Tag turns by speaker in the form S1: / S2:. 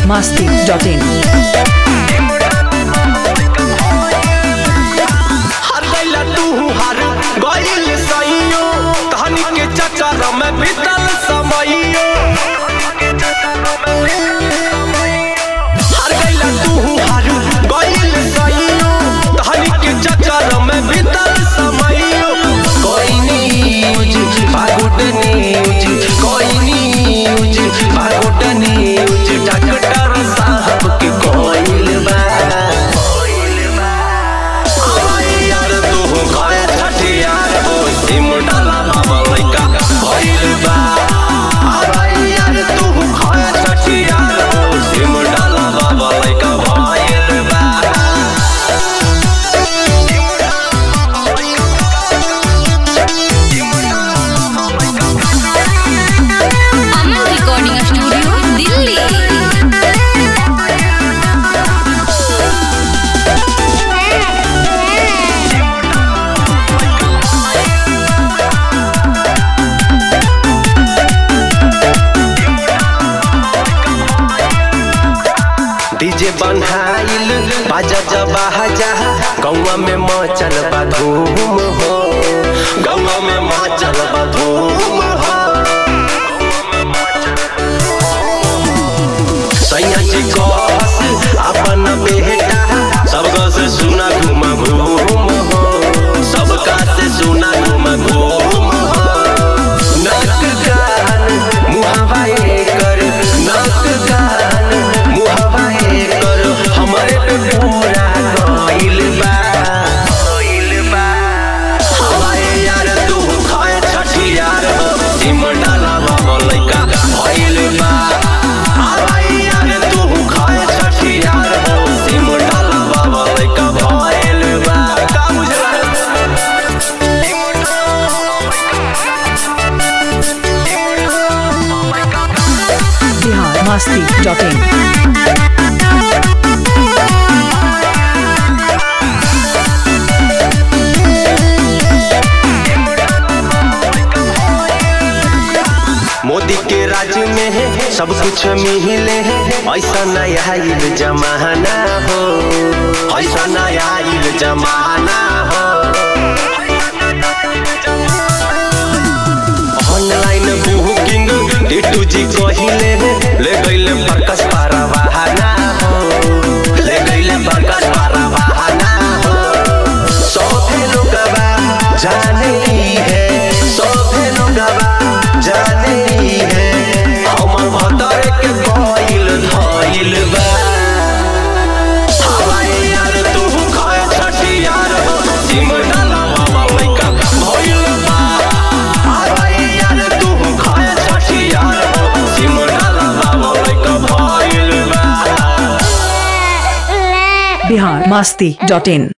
S1: masti.in.
S2: हर गइला तू हार गइल सइयो तहनी के चक्कर में बीतल समइयो हर गइला तू हार गइल सइयो तहनी के चक्कर में बीतल समइयो कोई न्यूज बागुड न्यूज कोई न्यूज बागुड न्यूज डॉक्टर साहब के कोइल बा यार तू गए छठियार हो सिम डाला बाबा लइका भइल बा अरे यार तू गए छठियार हो सिम डाला बाबा लइका भइल बा
S3: Aman recording studio Delhi
S2: DJ बनहाइल बाजा जबा जहा गौवा में मचल बा धूम हो गौवा में मचल बा धूम हो सैया जी कस अपन बेटा सबका से सुना घूम घूम हो सबका से सुना घूम घूम हो नक कान मुहवा कर नक कान मुहवा कर हमरे पे पूरा गइल बा गइल बा हवाए यार तू खाए छठियार हो सिम डाला बाबा लइका भइल बा हवाए यार तू खाए छठियार हो सिम डाला बाबा लइका भइल बा का बुझला
S1: Bihar masti.in.
S2: मोदी के राज में है सब कुछ मिले है ऐसा नया आइल जमाना हो ऐसा नया आइल जमाना हो ऑनलाइन बुकिंग टिटू जी कहिले ले गइले प्रकाश पारवाना हो ले गइले प्रकाश पारवाना हो सौभे लोगवा जाने ही है सौभे लोगवा जाने ही है हमर भतर के कोइल धइल बा हवाए यार तू खाए छठियार हो सिम डाला बाबा लइका भइल बा हवाए यार तू खाए छठियार हो सिम डाला बाबा लइका भइल बा
S1: Bihar masti.in.